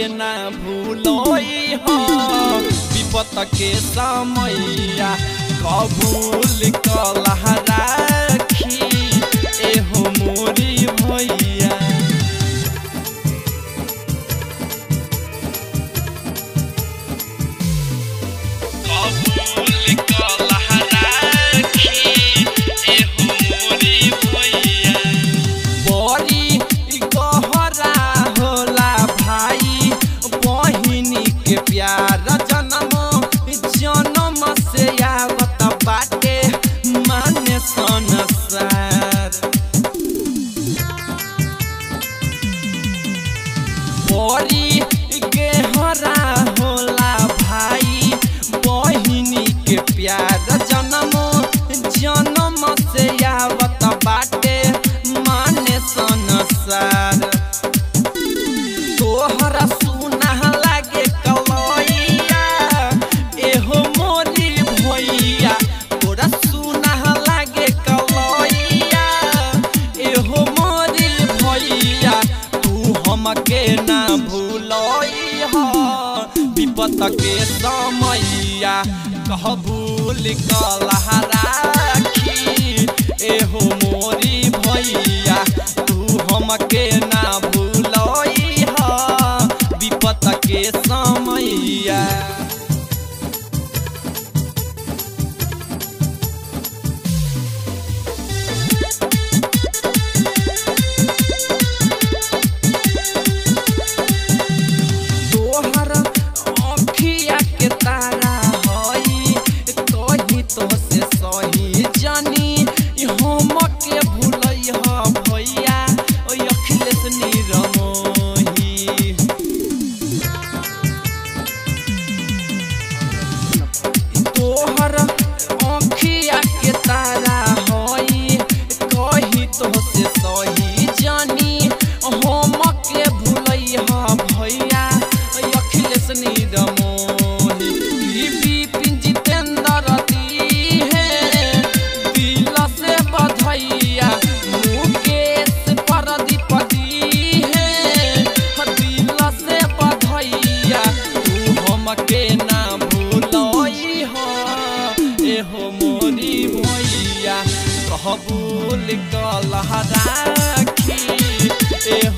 ना भूलोई हो विपत के समैया कबूल कलह राखी एहो मोरी भैया कबूल कलह राखी एहो मोरी भैया बड़ी गहरा होला भाई बहिनी के प्यार जन्म जन्म से आवत बाटे माने संसार बड़ी गहरा होला भाई बहिनी के प्यार जन्म जन्म से आवत बाटे माने संसार तोहरा सुना लागे कलैया एहो मोरी भैया तोरा सुना लागे कलैया एहो मोरी भैया तू हमके ना भूलई हो विपत के समैया कहबूल कलह राखी एहो मोरी भैया तू हमके ना भूलई हो विपत के समैया तोहर अखिया के तारा हई कही तो से सही जानी हम के भूलई ह भैया ओ अखिलेश निरमोही तोहर अखिया के तारा हई कही तो से सही जानी हम के भूलई ह भैया अखिलेश निरमोही ई विपिन जितेंद्र दी है दिल से बधैया मुकेश प्रदीप दी है दिल से बधैया तू हमके ना भूलई हो एहो मोरी भैया कहबूल कलह राखी एहो